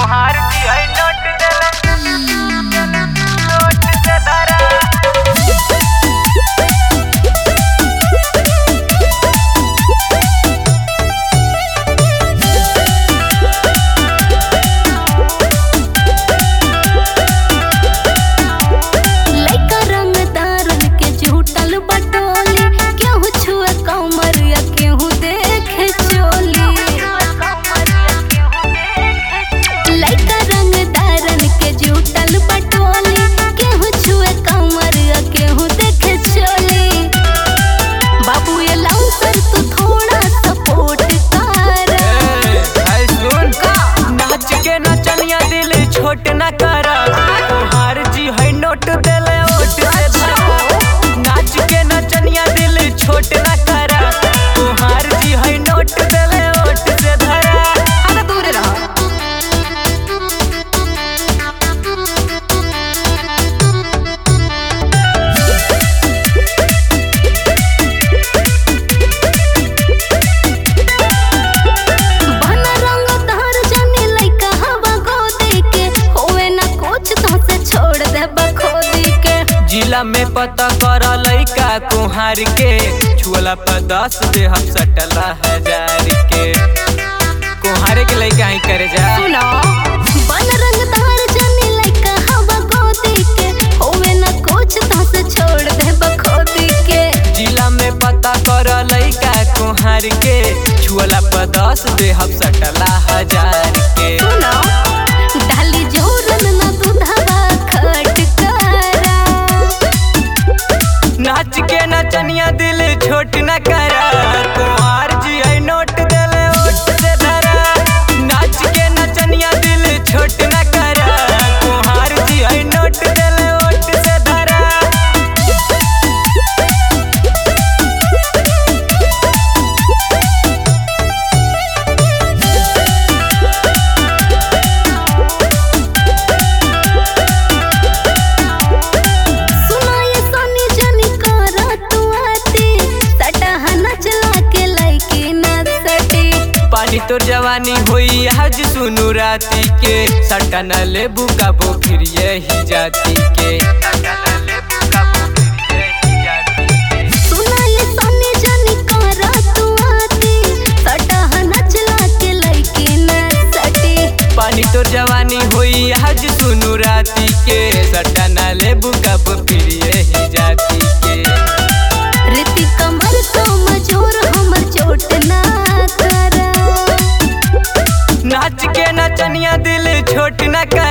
तोहार की है नोट देले नोट से धरा लइका रंगदारन के झूठल बटोली केहू छुए कमर या केहू देखे चोली लइका रंगदारन के झूठल बटोली केहू छुए कमर या केहू देखे चोली बाबू ये लाउंसर तू थोड़ा सपोर्ट कर ऐ सुन नाच के नचनिया दिल छोट न कर तोहार जी है नोट देले ओट से धरा नाच के नचनिया दिल छोट न कर तोहार जी है नोट देले ओट से धरा अरे दूर रह बना रंग धार जाने लइका हवा गोदी के होवे ना कुछ तो से छोड़ दे बखोदी के जिला में पता कर लइका कुहार के छुअला पर दस दे हम सटला हजार के कुहारे के लइका ही करे जा सुनो बन रंग धार जाने लइका हवा गोदी के होवे ना कुछ तो से छोड़ दे बखोदी के जिला में पता कर लइका कुहार के छुअला पर दस दे हम सटला हजार के सुनो डाली जोरन ना दूधवा खट करा नाच के नचनिया दिल छोट न कर कुहार जी है नोट देले ओट से धरा नाच के नचनिया दिल छोट न कर कुहार जी है नोट देले ओट से धरा सुना ये सोनी जनी करा तू आती सटहा नचला के लइकी ना सटी पानी तोर जवानी होई आज सुनु राती के सटा न लेबू काबो फिर यही जाति के सुना ये सोनी जनी करा तू आती सटहा नचला के लइकी ना सटी पानी तोर जवानी होई आज सुनु राती के सटा न लेबू काबो फिर यही जाति के रीति कमर तो मजूर हमर चोट ना करा नाच के नचनिया दिल छोट न कर